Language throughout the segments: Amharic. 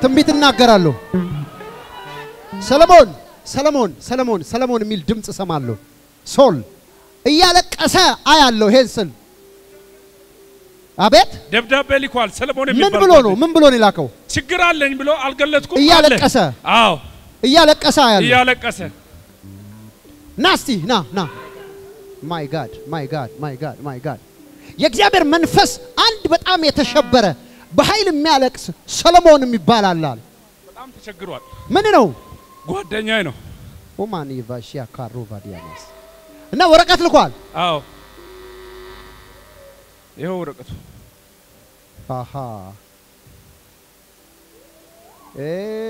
ትንቢት እናገራለሁ። ሰለሞን ሰለሞን ሰለሞን ሰለሞን የሚል ድምፅ እሰማለሁ። ሶል እያለቀሰ አያለሁ። ይሄን ስል አቤት ደብዳቤ ልኳል። ሰለሞን ምን የሚባል ብሎ ነው? ምን ብሎ ነው የላከው? ችግር አለኝ ብሎ አልገለጥኩም። አለ። እያለቀሰ አዎ እያለቀሰ አያለሁ። እያለቀሰ ና እስቲ ና ና። ማይ ጋድ ማይ ጋድ ማይ ጋድ ማይ ጋድ የእግዚአብሔር መንፈስ አንድ በጣም የተሸበረ በኃይል የሚያለቅስ ሰለሞን የሚባል አለ አለ። በጣም ተቸግሯል። ምን ነው ጓደኛዬ ነው። ኦማኒ ቫሺያ ካሮ ቫዲያናስ እና ወረቀት ልኳል። አዎ ይኸው ወረቀቱ አሃ እ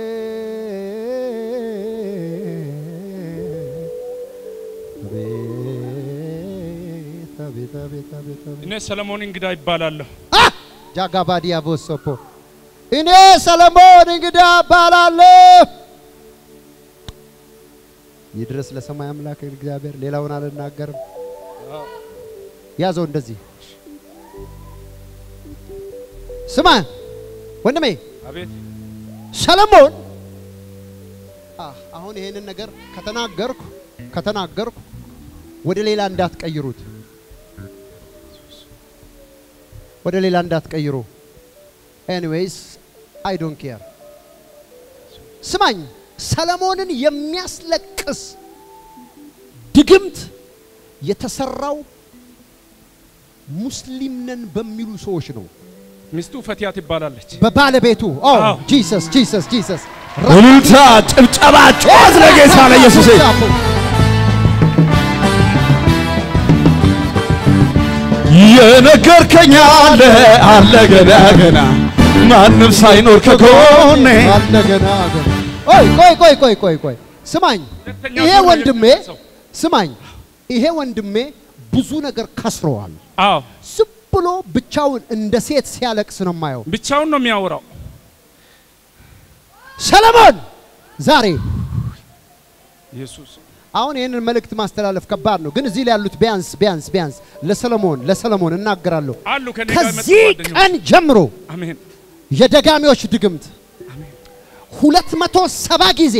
አቤት አቤት አቤት አቤት አቤት እኔ ሰለሞን እንግዳ ይባላለሁ። አ ጃጋባዲያ ቦሶፖ እኔ ሰለሞን እንግዳ እባላለሁ። ይድረስ ለሰማይ አምላክ እግዚአብሔር። ሌላውን አልናገርም። ያዘው እንደዚህ ስማ ወንድሜ አቤት ሰለሞን አ አሁን ይሄንን ነገር ከተናገርኩ ከተናገርኩ ወደ ሌላ እንዳትቀይሩት ወደ ሌላ እንዳትቀይሩ። ኤኒዌይስ አይ ዶንት ኬር። ስማኝ፣ ሰለሞንን የሚያስለቅስ ድግምት የተሰራው ሙስሊም ነን በሚሉ ሰዎች ነው። ሚስቱ ፈቲያ ትባላለች። በባለቤቱ ኦ አዎ። ጂሰስ ጂሰስ ጂሰስ እልልታ፣ ጭብጨባ፣ ጩኸት ለጌታ ለኢየሱስ። የነገርከኝ አለ አለ ገና ገና ማንም ሳይኖር ከጎኔ አለ ገና ገና። ቆይ ቆይ ቆይ ቆይ ቆይ ቆይ ስማኝ፣ ሁለተኛ ይሄ ዙር ወንድሜ የደረሰው። ስማኝ፣ ይሄ ወንድሜ ብዙ ነገር ከስረዋል። አዎ ዝም ብሎ ብቻውን እንደ ሴት ሲያለቅስ ነው የማየው። ብቻውን ነው የሚያወራው። ሰለሞን ዛሬ ኢየሱስ አሁን ይህንን መልእክት ማስተላለፍ ከባድ ነው፣ ግን እዚህ ላይ ያሉት ቢያንስ ቢያንስ ቢያንስ ለሰለሞን ለሰለሞን እናገራለሁ። አሉ ከኔ ጋር የመጡ ከዚህ ጓደኞች። ቀን ጀምሮ አሜን የደጋሚዎች ድግምት ሁለት መቶ ሰባ ጊዜ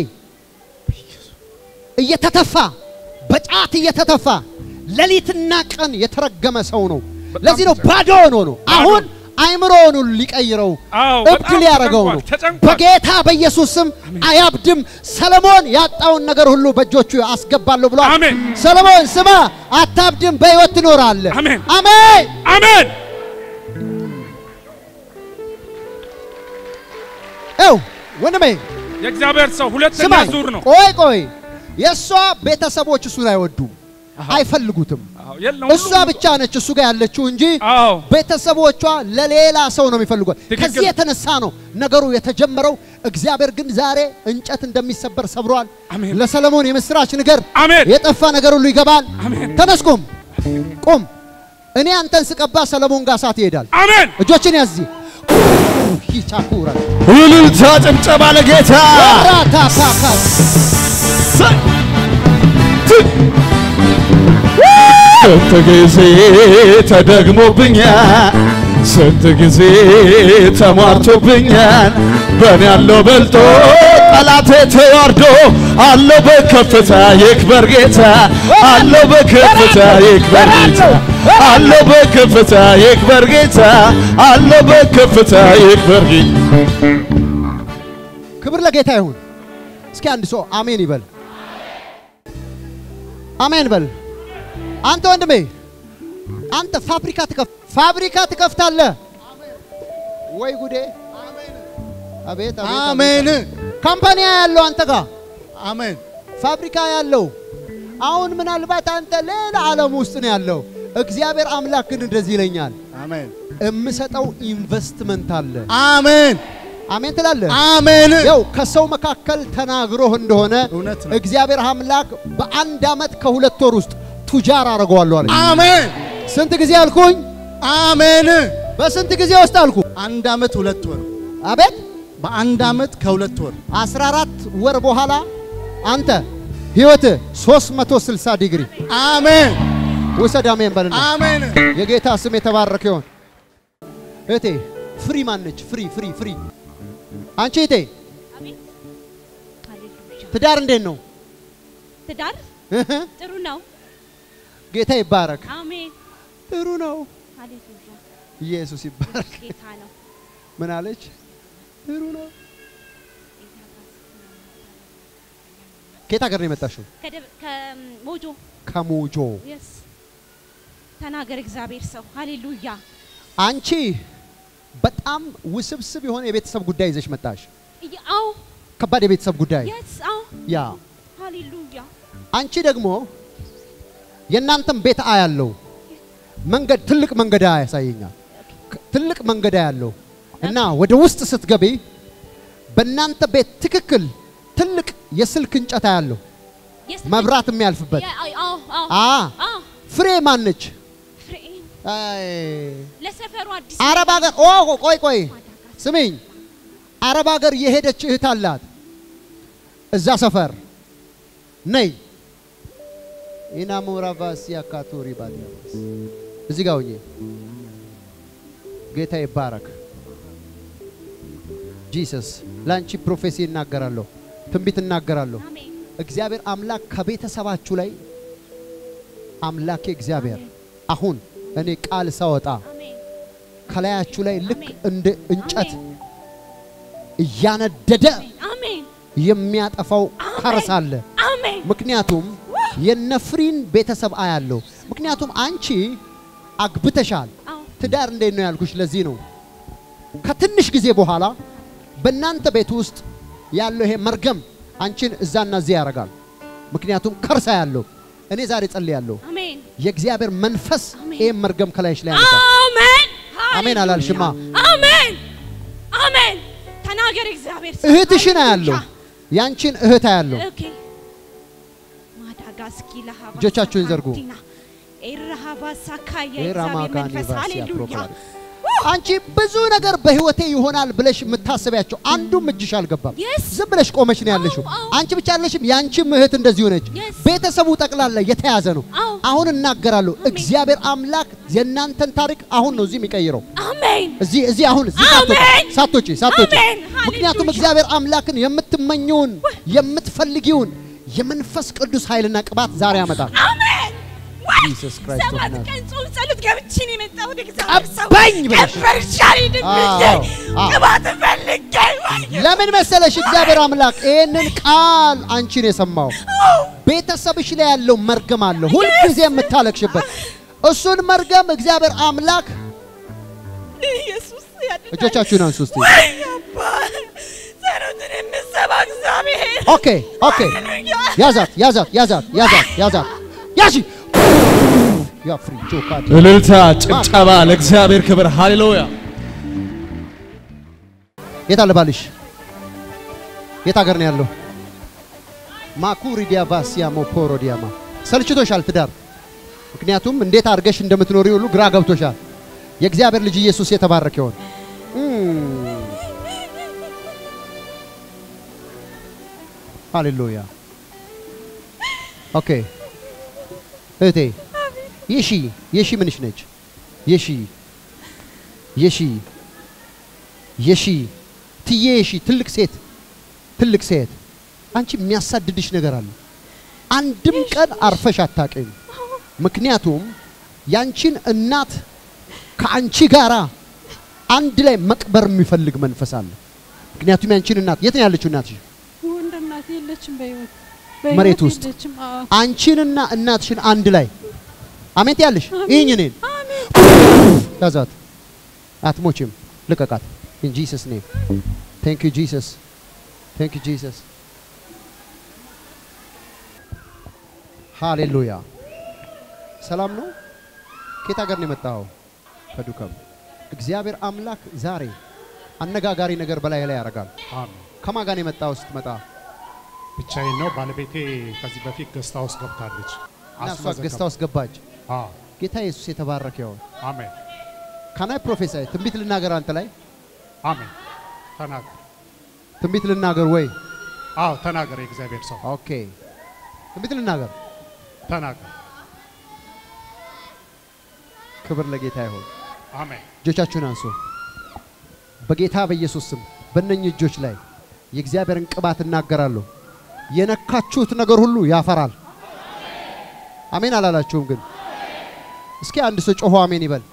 እየተተፋ በጫት እየተተፋ ሌሊትና ቀን የተረገመ ሰው ነው። በጣም ለዚህ ነው ባዶ ሆኖ ነው አሁን አይምሮውን ሁሉ ሊቀይረው አዎ እብድ በጣም ሊያደርገው ነው። ተጨንቋል፣ ተጨንቋል። በጌታ በኢየሱስ ስም አያብድም። ሰለሞን ያጣውን ነገር ሁሉ በእጆቹ አስገባለሁ ብሏል። አሜን። ሰለሞን ስማ፣ አታብድም፣ በሕይወት ትኖራለህ። አሜን። አሜን። አሜን ው ወንድሜ የእግዚአብሔር ሰው ሁለተኛ ስማኝ፣ ዙር ነው። ቆይ ቆይ፣ የእሷ ቤተሰቦች እሱን አይወዱም፣ አይፈልጉትም። አዎ የለም እሷ ሁሉም- ብቻ ነች እሱ ጋር ያለችው እንጂ አዎ ቤተሰቦቿ ለሌላ ሰው ነው የሚፈልጓት። ትክክል። ከዚህ የተነሳ ነው ነገሩ የተጀመረው። እግዚአብሔር ግን ዛሬ እንጨት እንደሚሰበር ሰብሯል። አሜን። ለሰለሞን የምስራች ንገር። አሜን የጠፋ ነገር ሁሉ ይገባል። አሜን ተነስ ቁም፣ ቁም። እኔ አንተን ስቀባ ሰለሞን ጋር እሳት ይሄዳል። አሜን እጆችን ያዝ። ይቻኩራ እልልታ፣ ጭብጨባ ለጌታ ራታፓካ ስንት ጊዜ ተደግሞብኛል፣ ስንት ጊዜ ተሟርቶብኛል። በእኔ ያለው በልጦ ጠላቴ ተዋርዶ አለው በከፍታ ይክበር ጌታ፣ አለው በከፍታ ይክበር ጌታ፣ አለው በከፍታ ይክበር ጌታ፣ አለው በከፍታ ይክበር ጌታ። ክብር ለጌታ ይሁን። እስኪ አንድ ሰው አሜን ይበል። አሜን በል። አንተ ወንድሜ አንተ ፋብሪካ ትከፍ ፋብሪካ ትከፍታለህ ወይ ጉዴ! አቤት አቤት! አሜን ካምፓኒ ያለው አንተ ጋር አሜን ፋብሪካ ያለው አሁን ምናልባት አንተ ሌላ ዓለም ውስጥ ነው ያለው። እግዚአብሔር አምላክ ግን እንደዚህ ይለኛል፣ አሜን የምሰጠው ኢንቨስትመንት አለ። አሜን አሜን ትላለህ? አሜን ያው ከሰው መካከል ተናግሮህ እንደሆነ እውነት ነው። እግዚአብሔር አምላክ በአንድ ዓመት ከሁለት ወር ውስጥ ቱጃር አደርገዋለሁ አለ። አሜን ስንት ጊዜ አልኩኝ? አሜን በስንት ጊዜ ውስጥ አልኩ? አንድ ዓመት ሁለት ወር አቤት በአንድ ዓመት ከሁለት ወር 14 ወር በኋላ አንተ ህይወት 360 ዲግሪ አሜን ውሰድ። አሜን በልና አሜን የጌታ ስም የተባረከ ይሆን። እህቴ ፍሪ ማነች? ፍሪ ፍሪ ፍሪ አንቺ እቴ አቤት ሃሌሉያ። ትዳር እንዴት ነው? ትዳር ጥሩ ነው። ጌታ ይባረክ። አሜን ጥሩ ነው። ሃሌሉያ። ኢየሱስ ይባረክ። ጌታ ነው። ምን አለች? ጥሩ ነው። ከየት ሀገር ነው የመጣሽው? ከደብ- ከሞጆ ከሞጆ። የስ ተናገር እግዚአብሔር ሰው ሃሌሉያ። አንቺ በጣም ውስብስብ የሆነ የቤተሰብ ጉዳይ ይዘሽ መጣሽ። እየ- አዎ ከባድ የቤተሰብ ጉዳይ የስ አዎ ያ ሃሌሉያ። አንቺ ደግሞ የእናንተም ቤት አያለው መንገድ ትልቅ መንገድ ያሳየኛል። ክ- ትልቅ መንገድ ያለው እና ወደ ውስጥ ስትገቢ በእናንተ ቤት ትክክል ትልቅ የስልክ እንጨት ያለው የስ መብራት የሚያልፍበት የ- አዎ አዎ አዎ አ አዎ ፍሬ ማነች? ፍሬን አይ ለሰፈሩ አዲስ አረብ ሀገር ኦ ቆይ ቆይ ስሚኝ፣ አረብ ሀገር የሄደች እህት አላት እዛ ሰፈር ነይ ኢናሙራ ቫሲያ ካቶሪ ባዲያስ እዚህ ጋር ሁኚ። ጌታ ይባረክ። ጂሰስ ለአንቺ ፕሮፌሲ እናገራለሁ፣ ትንቢት እናገራለሁ። አሜን እግዚአብሔር አምላክ ከቤተሰባችሁ ላይ አምላኬ እግዚአብሔር አሁን እኔ ቃል ሳወጣ አሜን ከላያችሁ ላይ ልክ አሜን። እንደ እንጨት አሜን። እያነደደ አሜን የሚያጠፋው ከርስ አለ። አሜን ምክንያቱም የነፍሪን ቤተሰብ አያለው። ምክንያቱም አንቺ አግብተሻል። አዎ ትዳር እንዴት ነው ያልኩሽ ለዚህ ነው። ከትንሽ ጊዜ በኋላ በእናንተ ቤት ውስጥ ያለው ይሄ መርገም አንቺን እዛና እዚህ ያደርጋል። ምክንያቱም ከርሳ ያለው እኔ ዛሬ ጸልያለሁ። አሜን የእግዚአብሔር መንፈስ አሜን። ይሄን መርገም ከላይሽ ላይ ያነሳል። አሜን አሜን አላልሽማ? አሜን አሜን ተናገር እግዚአብሔር ሰው። እህትሽን አያለሁ፣ ሃሌሉያ። ያንቺን እህት አያለሁ። ኦኬ ማዳጋስኪ ለሃባ እጆቻችሁን ዘርጉ። ሳካቲና ኤራሃባ ሳካያ ኤራማ እግዚአብሔር ጋኒ መንፈስ ቫሲያ ሃሌሉያ ፕሮክላሪ አንቺ ብዙ ነገር በህይወቴ ይሆናል ብለሽ የምታስቢያቸው አንዱም እጅሽ አልገባም። Yes. ዝም ብለሽ ቆመሽ ነው ያለሽው። አዎ፣ አዎ። አንቺ ብቻ ያለሽም ያንቺም እህት እንደዚሁ ነች። Yes. ቤተሰቡ ጠቅላላ የተያዘ ነው። አዎ። አሁን እናገራለሁ። አሜን። እግዚአብሔር አምላክ የእናንተን ታሪክ አሁን ነው እዚህ የሚቀይረው። አሜን እዚህ እዚህ አሁን እዚህ ሳትወጪ አሜን። ሳትወጪ ሳትወጪ አሜን። ምክንያቱም ሃሌሉያ። እግዚአብሔር አምላክን የምትመኘውን የምትፈልጊውን የመንፈስ ቅዱስ ኃይልና ቅባት ዛሬ ያመጣል። አሜን ወይ Jesus Christ of ሰባት Nazareth. ቀን ጾም ጸሎት ገብቼ ነው የመጣሁት እግዚአብሔር ሰው ቀባኝ ብለሽ። ከበርሻሪ ድምዬ አዎ፣ አዎ። ቅባት ፈልጌ ወይ ለምን መሰለሽ እግዚአብሔር አምላክ ይህንን ቃል አንቺን የሰማው ቤተሰብሽ ላይ ያለው መርገም አለ፣ ሁልጊዜ የምታለቅሽበት እሱን መርገም እግዚአብሔር አምላክ ኢየሱስ ያድናል። እጆቻችሁን አንሱ እስቲ። ወይ አባ ጸሎትን የምሰማ እግዚአብሔር ኦኬ ኦኬ፣ ሃሌሉያ ያዛት ያዛት ያዛት ያዛት ያዛት ያሺ ያ ፍሪ ጆካድ እልልታ፣ ጭብጨባ ለእግዚአብሔር ክብር። ሃሌሉያ። የት አለ ባልሽ? የት ሀገር ነው ያለው? ማኩሪ ዲያቫሲያ ሞፖሮ ዲያማ ሰልችቶሻል ትዳር። ምክንያቱም እንዴት አድርገሽ እንደምትኖሪ ሁሉ ግራ ገብቶሻል። የእግዚአብሔር ልጅ ኢየሱስ የተባረከ ይሆን። ሃሌሉያ። ኦኬ እህቴ የሺ የሺ ምንሽ ነች? የሺ የሺ የሺ ትዬ የሺ ትልቅ ሴት ትልቅ ሴት አንቺ የሚያሳድድሽ ነገር አለ። አንድም ቀን አርፈሽ አታውቂም። ምክንያቱም ያንቺን እናት ከአንቺ ጋራ አንድ ላይ መቅበር የሚፈልግ መንፈስ አለ። ምክንያቱም ያንቺን እናት የት ነው ያለችው እናትሽ? ወንድ እናት የለችም በህይወት መሬት በህይወት ውስጥ የለችም። አዎ አንቺንና እናትሽን አንድ ላይ አሜን ያለሽ ይህኝ እኔን ያዛት፣ አትሞችም፣ ልቀቃት። ኢን ጂሰስ ኔም ቴንክ ዩ ጂሰስ ቴንክ ዩ ጂሰስ ሃሌሉያ። ሰላም ነው። ከየት ሀገር ነው የመጣኸው? ከዱከም። እግዚአብሔር አምላክ ዛሬ አነጋጋሪ ነገር በላይ ላይ ያደርጋል። አሜን። ከማን ጋር ነው የመጣኸው ስትመጣ? ብቻዬን ነው። ባለቤቴ ከዚህ በፊት ገስታ ውስጥ ገብታለች። እና እሷ አስመዘገብ- ገዝታ ውስጥ ገባች። አዎ፣ ጌታ ኢየሱስ የተባረከ ይሁን። አሜን ካናይ ፕሮፌሳይ ትንቢት ልናገር አንተ ላይ አሜን። ተናገር። ትንቢት ልናገር ወይ? አዎ ተናገር። የእግዚአብሔር ሰው ኦኬ ትንቢት ልናገር። ተናገር። ክብር ለጌታ ይሁን። አሜን እጆቻችሁን አንሱ። በጌታ በኢየሱስ ስም በእነኚህ እጆች ላይ የእግዚአብሔርን ቅባት እናገራለሁ። የነካችሁት ነገር ሁሉ ያፈራል። አሜን አላላችሁም? ግን እስኪ አንድ ሰው ጮሆ አሜን ይበል።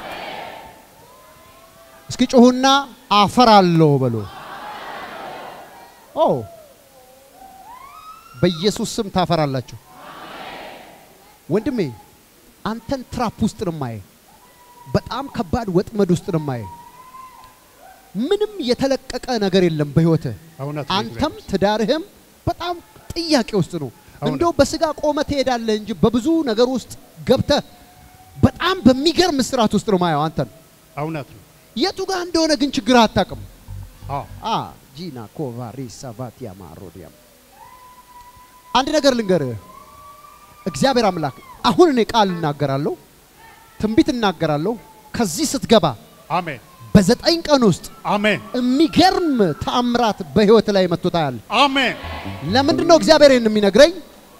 እስኪ ጮሁና አፈራለሁ በሎ። ኦ በኢየሱስ ስም ታፈራላችሁ። ወንድሜ አንተን ትራፕ ውስጥ ነው የማየው። በጣም ከባድ ወጥመድ ውስጥ ነው የማየው። ምንም የተለቀቀ ነገር የለም በህይወትህ። እውነት ነው አንተም እግዚአብሔር። ትዳርህም በጣም ጥያቄ ውስጥ ነው። እውነት። እንደው በስጋ ቆመ ትሄዳለህ እንጂ በብዙ ነገር ውስጥ ገብተህ በጣም በሚገርም ስርዓት ውስጥ ነው ማየው አንተን። እውነት ነው። የቱ ጋር እንደሆነ ግን ችግር አታውቅም። አዎ አ ጂና ኮቫሪ ሳቫቲያ ማሮዲያም አንድ ነገር ልንገርህ። እግዚአብሔር አምላክ አሁን እኔ ቃል እናገራለሁ፣ ትንቢት እናገራለሁ። ከዚህ ስትገባ አሜን በዘጠኝ ቀን ውስጥ አሜን የሚገርም ተአምራት በህይወት ላይ መጥቶ ታያለህ። አሜን ለምንድን ነው እግዚአብሔር ይህን የሚነግረኝ?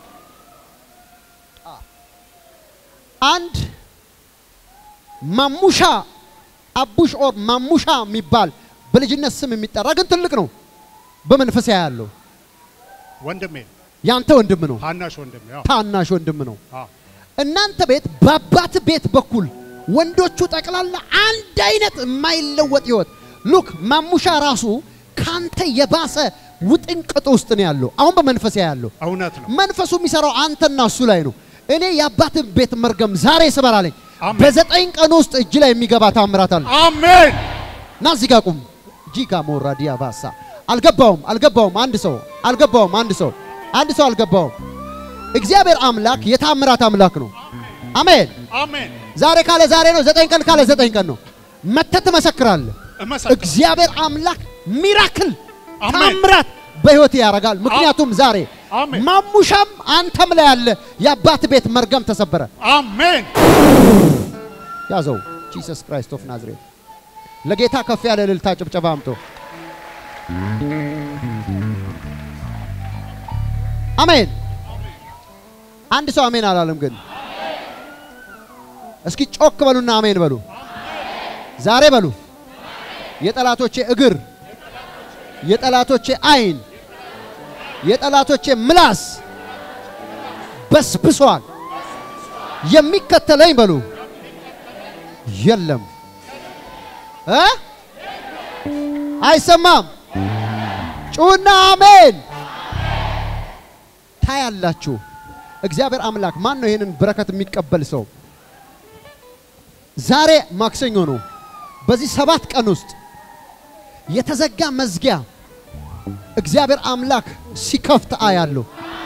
አንድ ማሙሻ አቡሽ ኦር ማሙሻ የሚባል በልጅነት ስም የሚጠራ ግን ትልቅ ነው። በመንፈስ ያለው ወንድሜ ያንተ ወንድም ነው፣ ታናሽ ወንድሜ አዎ ታናሽ ወንድም ነው። አዎ እናንተ ቤት በአባት ቤት በኩል ወንዶቹ ጠቅላላ አንድ አይነት የማይለወጥ ህይወት ሉክ ማሙሻ ራሱ ካንተ የባሰ ውጥንቅጥ ውስጥ ነው ያለው። አሁን በመንፈስ ያለው እውነት ነው። መንፈሱ የሚሰራው አንተና እሱ ላይ ነው። እኔ የአባትን ቤት መርገም ዛሬ ስበራለኝ። አሜን። በዘጠኝ ቀን ውስጥ እጅ ላይ የሚገባ ታምራት አለ። አሜን ና እዚህ ጋር ቁም። ጂጋ ሞራ ዲያ ባሳ አልገባውም፣ አልገባውም። አንድ ሰው አልገባውም። አንድ ሰው አንድ ሰው አልገባውም። እግዚአብሔር አምላክ የታምራት አምላክ ነው። አሜን። አሜን ዛሬ ካለ ዛሬ ነው። ዘጠኝ ቀን ካለ ዘጠኝ ቀን ነው። መተህ ትመሰክራለህ። እመሰክር እግዚአብሔር አምላክ ሚራክል አሜን። ታምራት በህይወት ያደርጋል። ምክንያቱም ዛሬ አሜን። ማሙሻም አንተም ላይ ያለ የአባት ቤት መርገም ተሰበረ። አሜን ያዘው ጂሰስ ክራይስት ኦፍ ናዝሬት። ለጌታ ከፍ ያለ እልልታ ጭብጨባ አምጦ አሜን። አንድ ሰው አሜን አላለም ግን። እስኪ ጮክ በሉና አሜን በሉ። ዛሬ በሉ የጠላቶቼ እግር፣ የጠላቶቼ አይን፣ የጠላቶቼ ምላስ በስብሷል። የሚከተለኝ በሉ የለም እ አይሰማም። ጩና አሜን። ታያላችሁ። እግዚአብሔር አምላክ ማን ነው ይህንን በረከት የሚቀበል ሰው? ዛሬ ማክሰኞ ነው። በዚህ ሰባት ቀን ውስጥ የተዘጋ መዝጊያ እግዚአብሔር አምላክ ሲከፍት አያለሁ።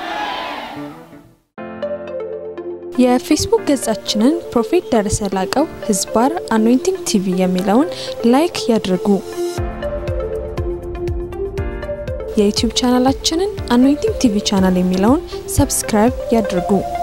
የፌስቡክ ገጻችንን ፕሮፌት ደረሰ ላቀው ህዝባር አኖይንቲንግ ቲቪ የሚለውን ላይክ ያድርጉ። የዩቲዩብ ቻናላችንን አኖይንቲንግ ቲቪ ቻናል የሚለውን ሰብስክራይብ ያድርጉ።